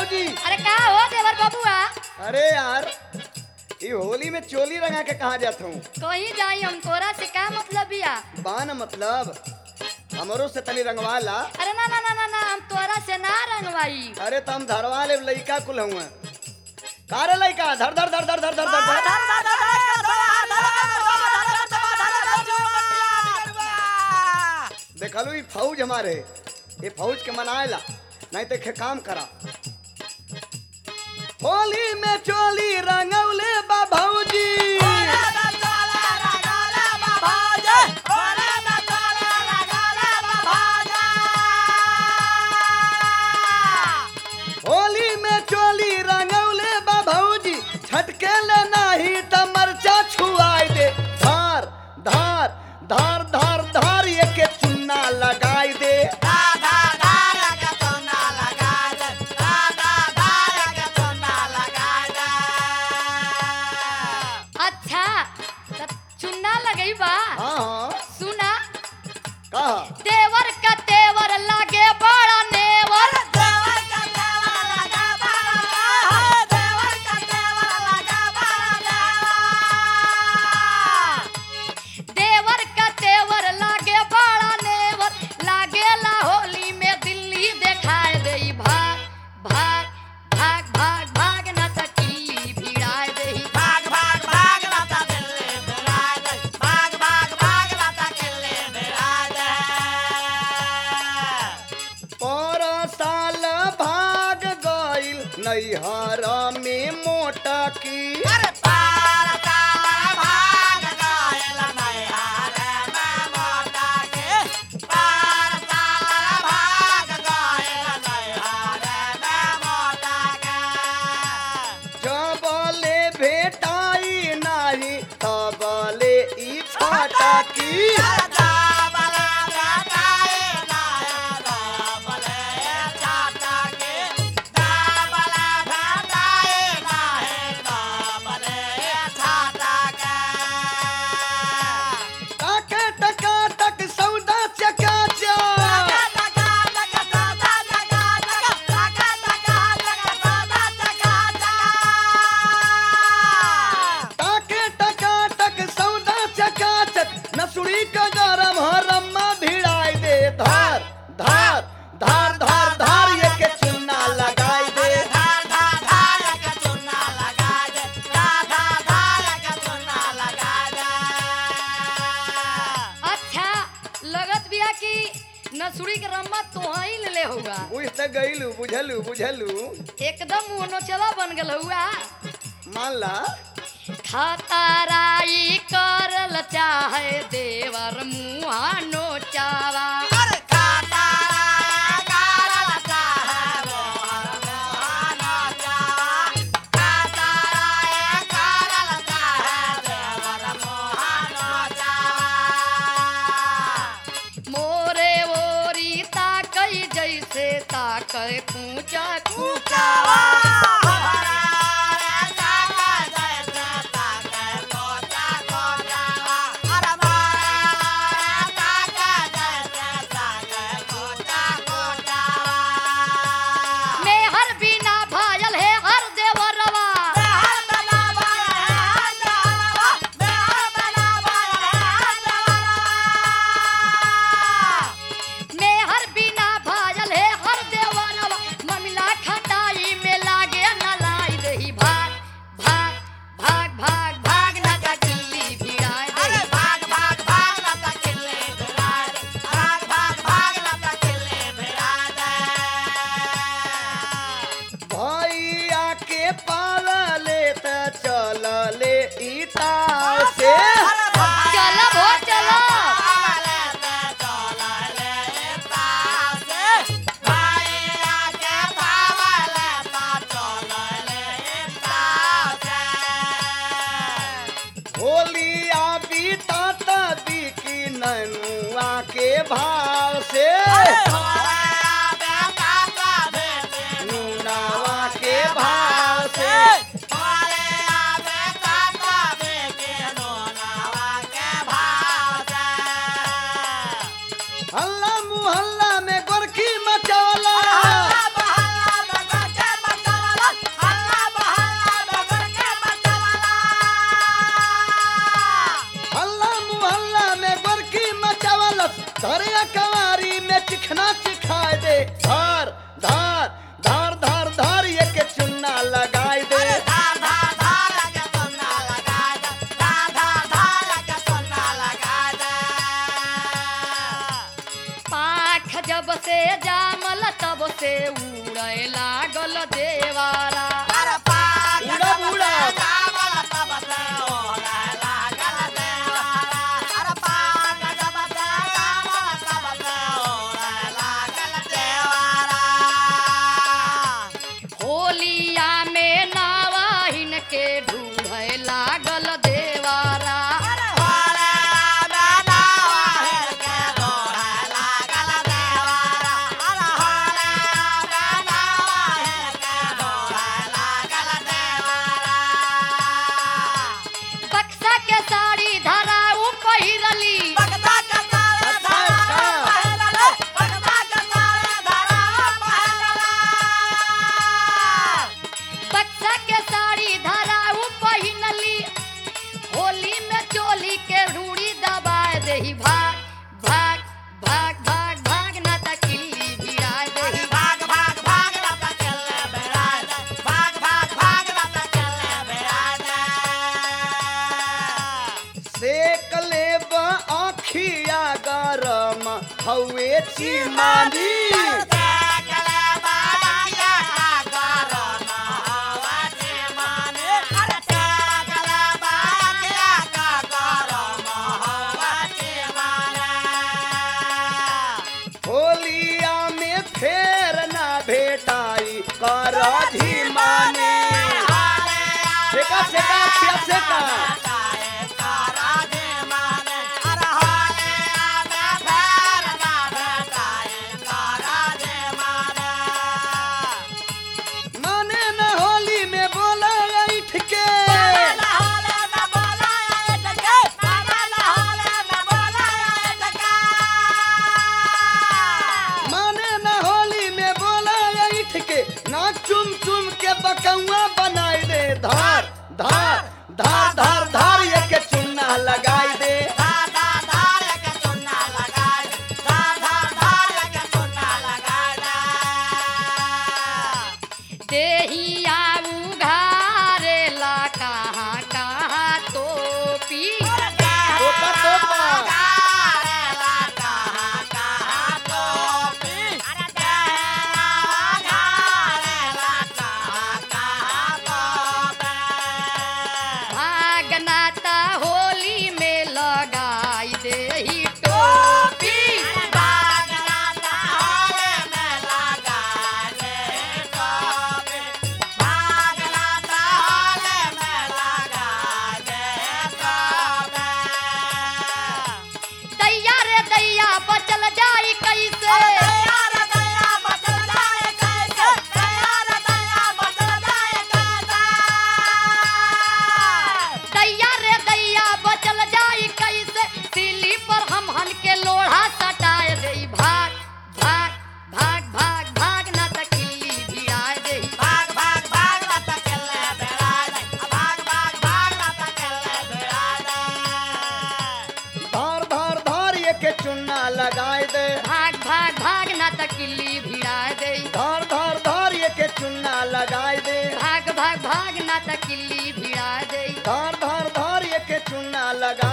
भौजी अरे का हो देवर बबुआ अरे यार ये होली में चोली रंगा के कहा जाता हूँ कहीं जाई हम तोरा से का मतलब बिया बान मतलब हमरो से तनी रंगवा ला अरे ना ना ना ना ना हम तोरा से ना रंगवाई अरे तम धरवा ले लइका कुल हुआ का रे लइका धर धर धर धर धर धर धर धर देखलू ई फौज हमारे ये फौज के मनाएला नहीं तो खे काम करा होली में चोली रंगौले बा भौजी होली में चोली रंगौले बा भौजी छटके ले नाही त मरचा छुआई दे धार धार धार धार धार ये के चुन्ना लगाई दे अच्छा त चुन्ना लगई बा हाँ हाँ सुना कहा देवर का तेवर लागे बड़ा नेवर देवर का तेवर लागे बड़ा नेवर लागेला होली में दिल्ली देखाए देई भाग भाग भाग भाग भाग न तकी भिड़ाए देई पर साल भाग गइल नैहर में मोटा की जबले भेटाई नाही तबले ई छाटा की टाके टका टक सौदा चकाचा टाके टका टक सौदा चकाचक नसुड़ी का गरम हरम्मा भिड़ाई दे धार धार धार धार धार ये के चुन्ना लगाई दे अच्छा लगत बिया कि नसुड़ी के रम्मा तोहही ले ले होगा बुझ त गइलू बुझलू बुझलू एकदम मुनो चला बन गल हुआ मान ला खतराई करल चाहे देवर मुहा नोचावा मोरे ओरी ताकई जैसे ताकई कूचा कूचावा मेहर बिना भायल है हर देवरवा मेहर बिना भायल है हर देवरवा ममिला खटाई में लागे न लाई दही भाग भाग भाग भाग भाग न का किल्ली भिड़ाए दही भैया के पाल ले त चल ले ईटा से चलो भो चलो होलिया बीता त बिकी ननुआ के भाव से नूनावा के भाव से हल्ला मुहल्ला में गोरखी मचौला के उड़े लागल देवारा उड़ब उड़ब होलिया में नावाहिन के ढूढ़े लागल देवारा बक्सा के साड़ी धराऊ पहिरली बक्सा के साड़ी धराऊ पहिनली होली में चोली के रूड़ी दबाए देही भाग भाग भाग भाग भाग ना त किल्ली भिड़ा देही सेक लेब आखिया गरम हवे चिमानी होलिया में फेर ना भेटाई कर धीमानी सेका सेका खिया सेका माने न होली में बोला ऐठ के माने न होली में बोला ऐठ के ना चुम चुम के बकौआ बनाई दे धार धार धार धार धार ये के चुन्ना लगाई दे देहिया उघारे ला कहाँ कहाँ टोपी टोपा टोपा भागनाता होली में लगाई देही टोपी दैया रे दैया बचल जाई कैसे दैया रे दैया बचल जाई कैसे सिली पर हम हन के लोढ़ा सटाए देई भाग भाग भाग भाग भाग ना त किल्ली भिड़ाए देई धार धार धार ये के चुन्ना लगाई दे भाग भाग भाग ना त किल्ली भिड़ाए देई धार धार धार ये के चुन्ना लगाई दे भाग भाग भाग ना त किल्ली भिड़ाए देई धार धार धार ये के चुन्ना लगा